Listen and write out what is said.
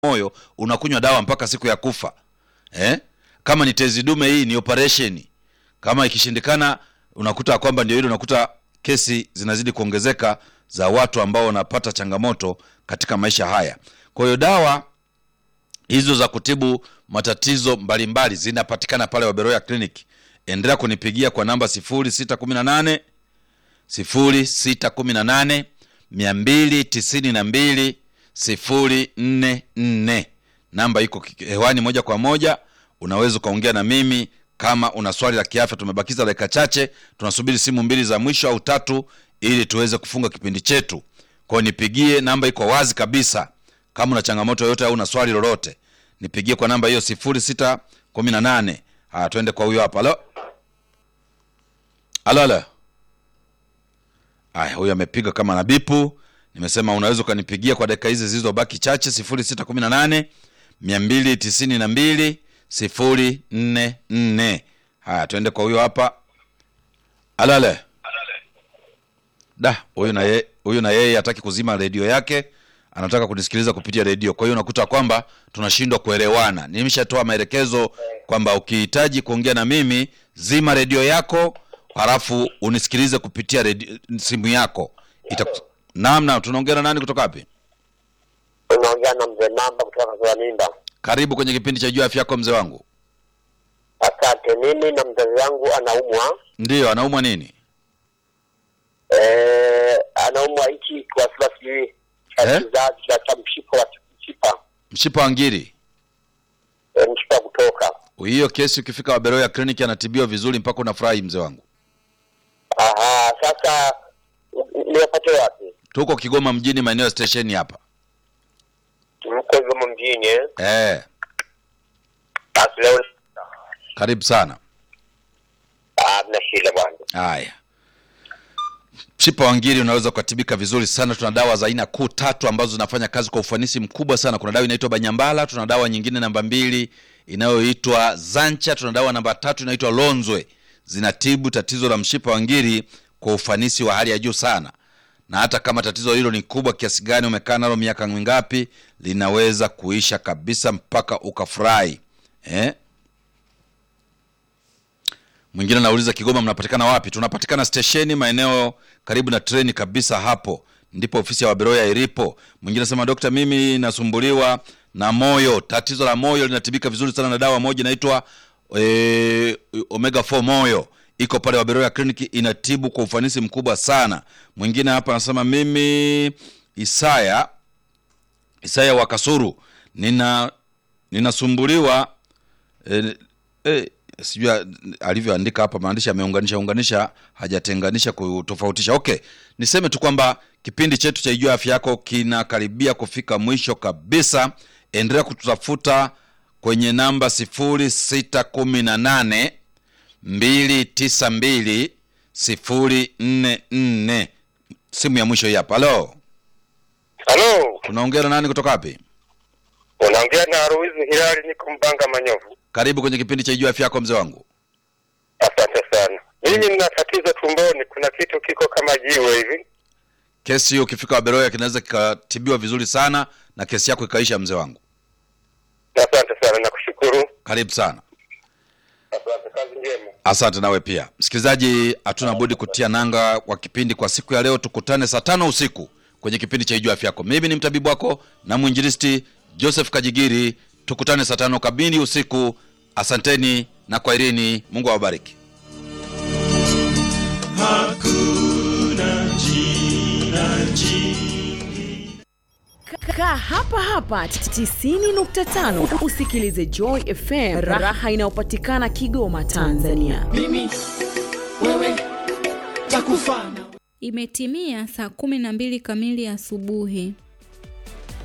moyo unakunywa dawa mpaka siku ya kufa eh? kama ni tezi dume hii ni operation kama ikishindikana unakuta kwamba ndio hilo unakuta kesi zinazidi kuongezeka za watu ambao wanapata changamoto katika maisha haya kwa hiyo dawa hizo za kutibu matatizo mbalimbali zinapatikana pale waberoya clinic endelea kunipigia kwa namba 0618 0618 292 044 namba iko ki- hewani moja kwa moja unaweza ukaongea na mimi kama una swali la kiafya tumebakiza dakika chache tunasubiri simu mbili za mwisho au tatu ili tuweze kufunga kipindi chetu kwao nipigie namba iko wazi kabisa kama una changamoto yoyote au una swali lolote nipigie kwa namba hiyo sifuri sita kumi na nane haya twende kwa huyo hapa alo alo alo aya huyu amepiga kama na bipu nimesema unaweza ukanipigia kwa dakika hizi zilizobaki chache sifuri sita kumi na nane mia mbili tisini na mbili sifuri nne nne haya twende kwa huyo hapa alo alo da huyu na yeye huyu na yeye hataki kuzima redio yake anataka kunisikiliza kupitia redio kwa hiyo unakuta kwamba tunashindwa kuelewana nimeshatoa maelekezo kwamba ukihitaji kuongea na mimi zima redio yako halafu unisikilize kupitia redio, simu yako Itaku... namna tunaongea na nani kutoka wapi unaongea na mzee Mamba kutoka kwa mimba. karibu kwenye kipindi cha juu ya afya yako mzee wangu Asante. Mimi na mzazi wangu anaumwa ndiyo anaumwa nini eh, anaumwa hichi kiwasila sijui cha Eh? kizazi cha cha mshipa wa mshipa mshipa wa ngiri eh, mshipa kutoka. hiyo kesi ukifika waberoya kliniki anatibiwa vizuri mpaka unafurahi mzee wangu Aha, sasa niwapate wapi? tuko kigoma mjini maeneo ya stesheni hapa Mko hivyo mjini eh? eh, Basi leo karibu sana ah, mna shida bwana. haya mshipa wa ngiri unaweza ukatibika vizuri sana tuna dawa za aina kuu tatu ambazo zinafanya kazi kwa ufanisi mkubwa sana kuna dawa inaitwa banyambala tuna dawa nyingine namba mbili inayoitwa zancha tuna dawa namba tatu inaitwa lonzwe zinatibu tatizo la mshipa wa ngiri kwa ufanisi wa hali ya juu sana na hata kama tatizo hilo ni kubwa kiasi gani umekaa nalo miaka mingapi linaweza kuisha kabisa mpaka ukafurahi eh? mwingine anauliza kigoma mnapatikana wapi tunapatikana stesheni maeneo karibu na treni kabisa hapo ndipo ofisi ya waberoya ilipo mwingine anasema dokta mimi nasumbuliwa na moyo tatizo la moyo linatibika vizuri sana na dawa moja inaitwa e, omega 4 moyo iko pale waberoya kliniki inatibu kwa ufanisi mkubwa sana mwingine hapa anasema mimi isaya isaya wa kasuru nina ninasumbuliwa e, e, sijui alivyoandika hapa maandishi ameunganisha unganisha hajatenganisha kutofautisha okay niseme tu kwamba kipindi chetu cha ijua afya yako kinakaribia kufika mwisho kabisa endelea kututafuta kwenye namba sifuri sita kumi na nane mbili tisa mbili sifuri nne nne simu ya mwisho hii hapa halo Halo, tunaongea na nani kutoka wapi unaongea na Ruizi Hilali, niko Mbanga Manyovu. karibu kwenye kipindi cha ijua afya yako mzee wangu Asante sana. Mimi nina tatizo tumboni, kuna kitu kiko kama jiwe hivi. kesi hiyo ukifika waberoya kinaweza kikatibiwa vizuri sana na kesi yako ikaisha mzee wangu Asante sana, nakushukuru. karibu sana Asante, kazi njema. asante nawe pia msikilizaji hatuna budi kutia nanga kwa kipindi kwa siku ya leo tukutane saa tano usiku kwenye kipindi cha ijua afya yako mimi ni mtabibu wako na mwinjilisti joseph kajigiri tukutane saa tano kabili usiku asanteni na kwaherini mungu awabariki hakuna jina jingi kaa hapa hapa 90.5 usikilize joy fm raha inayopatikana kigoma tanzania mimi wewe takufana Imetimia saa kumi na mbili kamili asubuhi.